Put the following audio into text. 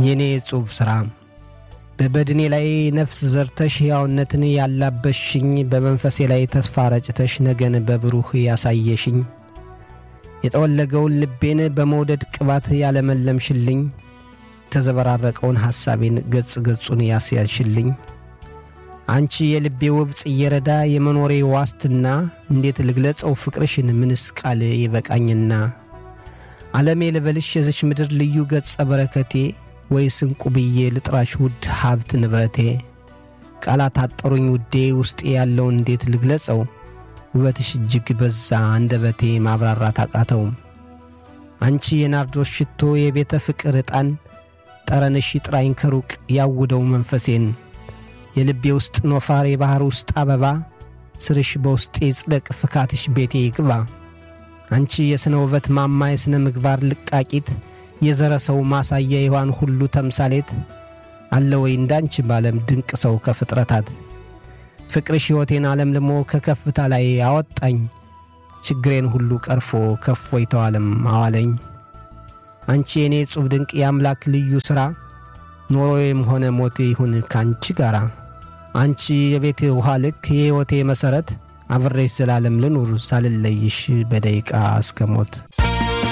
የኔ ጽሑፍ ሥራ በበድኔ ላይ ነፍስ ዘርተሽ ሕያውነትን ያላበሽኝ በመንፈሴ ላይ ተስፋ ረጭተሽ ነገን በብሩህ ያሳየሽኝ የጠወለገውን ልቤን በመውደድ ቅባት ያለመለምሽልኝ የተዘበራረቀውን ሐሳቤን ገጽ ገጹን ያስያዝሽልኝ አንቺ የልቤ ውብ ጽየረዳ የመኖሬ ዋስትና እንዴት ልግለጸው ፍቅርሽን ምንስ ቃል ይበቃኝና ዓለሜ ልበልሽ የዝች ምድር ልዩ ገጸ በረከቴ ወይስ እንቁ ብዬ ልጥራሽ ውድ ሀብት ንብረቴ ቃላት አጠሩኝ ውዴ ውስጤ ያለው እንዴት ልግለጸው ውበትሽ እጅግ በዛ አንደበቴ ማብራራት አቃተው አንቺ የናርዶስ ሽቶ የቤተ ፍቅር ዕጣን ጠረንሽ ይጥራኝ ከሩቅ ያውደው መንፈሴን የልቤ ውስጥ ኖፋር የባሕር ውስጥ አበባ ስርሽ በውስጤ ጽደቅ ፍካትሽ ቤቴ ይግባ አንቺ የሥነ ውበት ማማ የሥነ ምግባር ልቃቂት የዘረ ሰው ማሳያ የሔዋን ሁሉ ተምሳሌት አለ ወይ እንዳንቺ ባለም ድንቅ ሰው ከፍጥረታት ፍቅርሽ ሕይወቴን አለምልሞ ከከፍታ ላይ አወጣኝ ችግሬን ሁሉ ቀርፎ ከፎይታው ዓለም አዋለኝ አንቺ የእኔ ጹብ ድንቅ የአምላክ ልዩ ሥራ ኖሮዬም ሆነ ሞቴ ይሁን ካንቺ ጋር አንቺ የቤቴ ውሃ ልክ የሕይወቴ መሠረት አብሬሽ ዘላለም ልኑር ሳልለይሽ በደቂቃ እስከ ሞት